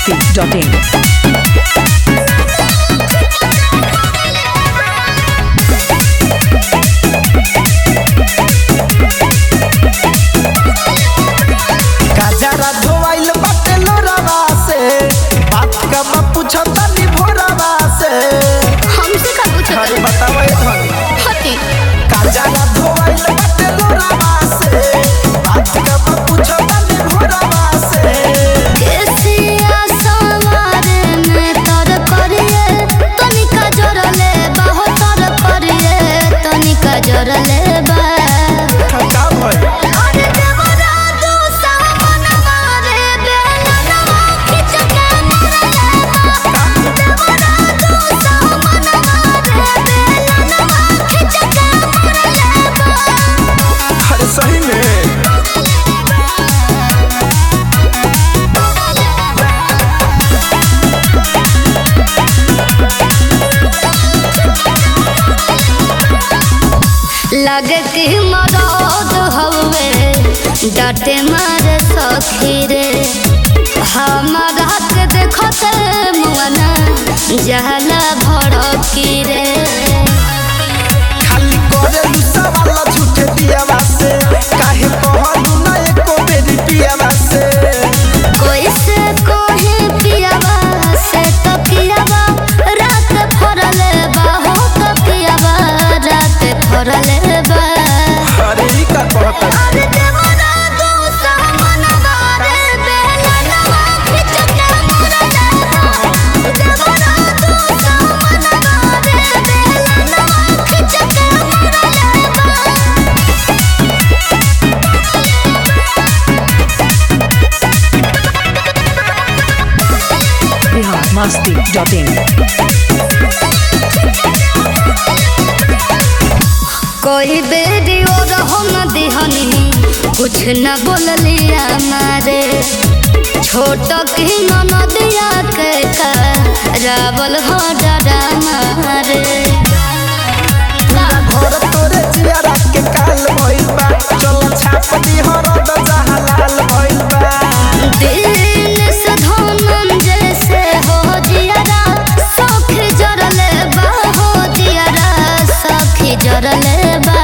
biharmasti.in गजरा धोवाइल बाटे लोरावा से बात का बा पूछता नी भोरावा से हमसे का पूछत अरे बतावे धन हती गजरा धोवाइल बाटे लोरावा से बात का बा पूछता नी भोरावा से केसिया सवारे में तर करिए तनिका जोरले बाहो तर करिए तनिका जोरले बा ठका भई अरे देवरा दू सावन मारे बेलनवा खिच के मरले बा देवरा दू सावन मारे बेलनवा खिच के मरले बा अरे सही में लगे कि मरद हवे डाटे मारे सखी रे हमारा के देखते मुआना जहला भड़की रे खाली करे लुसा वाला झूठे दियावा से काहे कहलू ना एको बेरी पियावा से कोई से कोहे पियावा से तो पियावा रात फरले बा हो तो पियावा रात फरले बा अरे ई का कहता अरे देवरा दू सामन बारे बेलनवा खिच के मरले बा देवरा दू सामन बारे बेलनवा खिच के मरले बा biharmasti.in कोई बेरी और हम दिहनी कुछ न बोलिया मारे छोट की नदिया के का रावल हो डरा मारे घर तोरे जियारा के काल भइल बा चल छाप दी हरद जहालाल भइल बा दिन से धोनम जैसे हो जियारा सख जरले बा हो जियारा सख जरले बा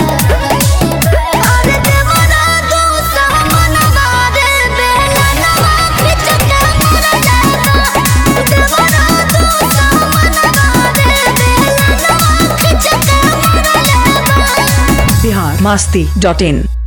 अरे देवरा दू सामन बारे बेलनवा खिच के मरले बा देवरा दू सामन बारे बेलनवा खिच के मरले बा biharmasti.in